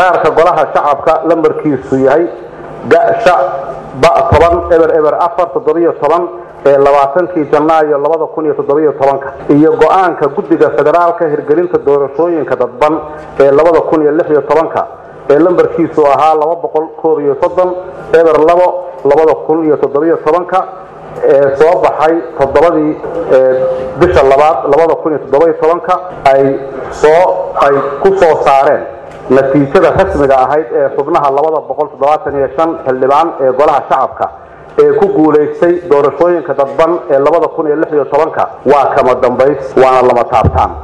qaraarka golaha shacabka lambarkiisu yahay gasha ba toban eber eber afar toddobiyo toban ee labaatankii janaayo labada kun iyo toddobiyo tobanka iyo go-aanka guddiga federaalka hirgelinta doorashooyinka dadban ee labada kun iyo lix iyo tobanka ee lambarkiisu ahaa laba boqol koob iyo soddon eber labo labada kun iyo toddobiyo tobanka ee soo baxay toddobadii bisha labaad labada kun iyo toddobiyo tobanka ay soo ay ku soo saareen natiijada rasmiga ahayd ee xubnaha labada boqol toddobaatan iyo shan xildhibaan ee golaha shacabka ee ku guulaystay doorashooyinka dadban ee labada kun iyo lix iyo tobanka waa kama dambays waana lama taabtaan